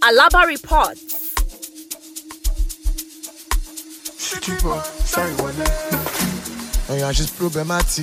Alaba reports. Tipo, sorry, wọlé. Oyan, she's problematic.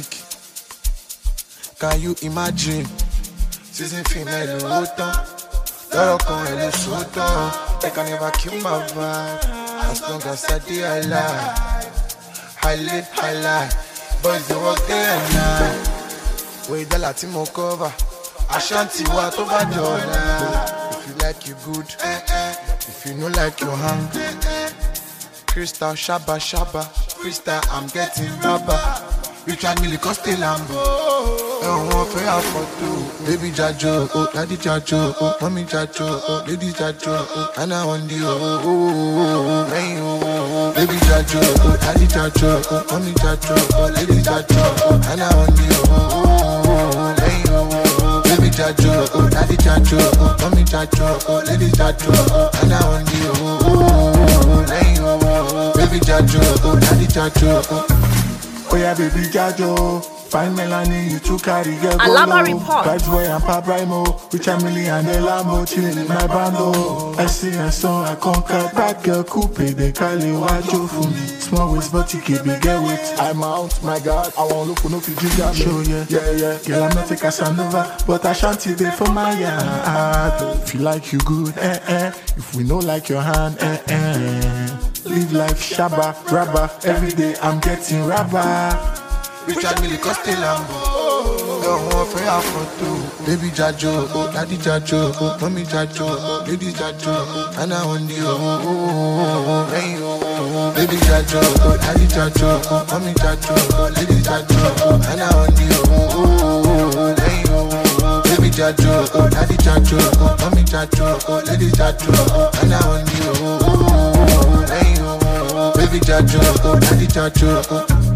Can you imagine? Season female ló tán. Lọ́rọ̀ kan ẹ̀ ló sọ tán. They can never kill my vibe. As long as I dey alive. I live high life. Boys dey work day and night. Wey dọ́là tí mo cover. Ashanti wa tó bá dọ̀la. If you like you good. If you no like you hang. Crystal Shaba Shaba Crystal I'm getting rubber Rich and Millie Coste Lambo Ẹ̀wọ̀n fẹ́ àfọ̀tò Baby Jajo, oh, Daddy Jajo, oh, Mommy Jajo, oh, Lady Jajo, oh, Anna Wendy, oh, oh, oh, oh, lẹ́yìn oh, oh, oh, Baby Jajo, oh, Daddy Jajo, oh, Mommy Jajo, oh, Lady Jajo, oh, Anna Wendy, oh, oh, oh, oh, lẹ́yìn oh, oh, oh, Baby Jajo, oh, Daddy Jajo, oh, Mommy Jajo, oh, Lady Jajo, oh, Anna Wendy, oh, oh, oh, oh, lẹ́yìn oh, oh, oh, Baby Jajo, oh, Daddy Jajo, oh. Oh yeah, baby Jajo. Fine Melanie, you too carry get go Alaba low. report. Vibes boy and Pop Rhymo. Rich and Millie and the Lambo chilling in my bando. I see and so I conquer that girl coupe. They call it Wajo for me. Small waist but you keep me get with. I'm out, my God. I won't look for no Fiji jam. Show yeah, yeah, yeah. Girl, I'm not a Casanova, but I shan't there for my yard. If you like you good, eh eh. If we know like your hand, eh eh. Live life shabba, rabba. Every day I'm getting rabba. Rich and Millie Coste Lambo Ẹ̀wọ̀n fẹ́ àfọ̀tò Baby Jajo, oh, Daddy Jajo, oh, Mommy Jajo, oh, Lady Jajo, oh, Anna Wendy, oh, oh, oh, oh, oh, lẹ́yìn oh, oh, oh, Baby Jajo, oh, Daddy Jajo, oh, Mommy Jajo, oh, Lady Jajo, oh, Anna Wendy, oh, oh, oh, oh, oh, lẹ́yìn oh, oh, oh, Baby Jajo, oh, Daddy Jajo, oh, Mommy Jajo, oh, Lady Jajo, oh, Anna Wendy, oh, oh, oh, oh, lẹ́yìn oh, oh, oh, Baby Jajo, oh, Daddy Jajo, oh,